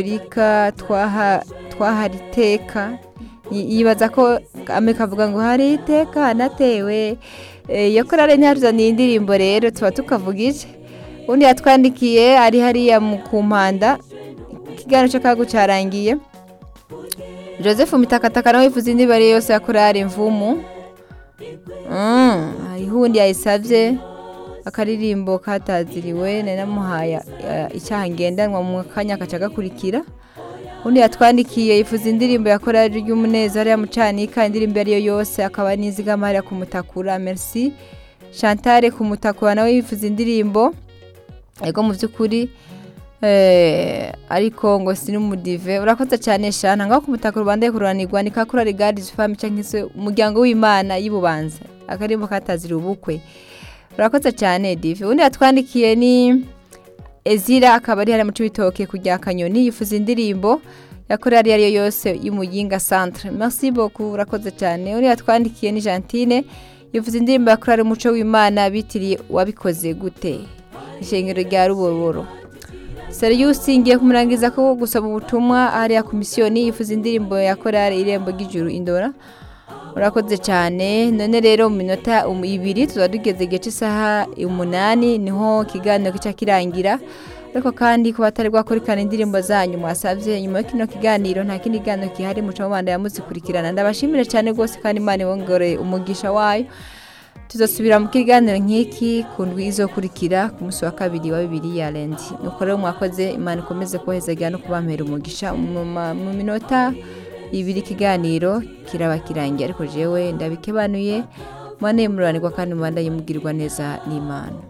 katolika twahari iteka yibaza ko kavuga ngo hari iteka hanatewe iyo korale ntihazaniye indirimbo rero tuba tukavuga iki ubundi yatwandikiye ari hariya ku mpanda ikiganiro cyo kagu cyarangiye joseph mitakataka nawe wifuza indi mibare yose ya korale mvumu hariho uwundi yayisabye akaririmbo kataziriwe nanamuhaye icyaha ngendanwa mu kanya agaca gakurikira undi yatwandikiye yifuza indirimbo ya korali ry'umunezero ya mucanika indirimbo iyo ariyo yose akaba n'izigamarira ku mutakura merci chantale ku mutakura nawe yifuza indirimbo yego mu by'ukuri ariko ngo si n'umudive urakoze cyane shana ngaho ku mutakura rwanda kururanirwa ni ka korali garizi famu cyangwa se umuryango w'imana y'ububanza akaririmbo katazira ubukwe urakoze cyane dive undi yatwandikiye ni ezira akaba ari hano mu cy'ibitoki kujya kanyoni yifuza indirimbo yakora iyo ari yo yose y'umuyinga santire merci boku urakoze cyane uriya twandikiye ni jantine yifuza indirimbo yakora umuco w'imana bitiriye wabikoze gute ishingiro rya ruboboro serivisi ngiye kumurangiza ko gusaba ubutumwa hariya komisiyoni yifuza indirimbo yakora irembo ry'ijuru indora urakoze cyane none rero mu minota ibiri tuba tugeze igice cy'isaha umunani niho ikiganiro gica kirangira ariko kandi ku batari bwakurikirana indirimbo zanyu mwasabye nyuma y'uko kino kiganiro nta kindi kiganiro gihari muca mu banda yamuzikurikirana ndabashimira cyane rwose kandi imana ibongore umugisha wayo tuzasubira mu kiganiro nk'iki ku ndwi izokurikira ku munsi wa kabiri wa bibiri ya rendi nuko rero mwakoze imana ikomeze kohezagira no kubampera umugisha mu minota ibiri ikiganiro kiraba kirangiye ariko jewe ndabikebanuye mwane muranirwa kandi mubandanye mubwirwa neza n'imana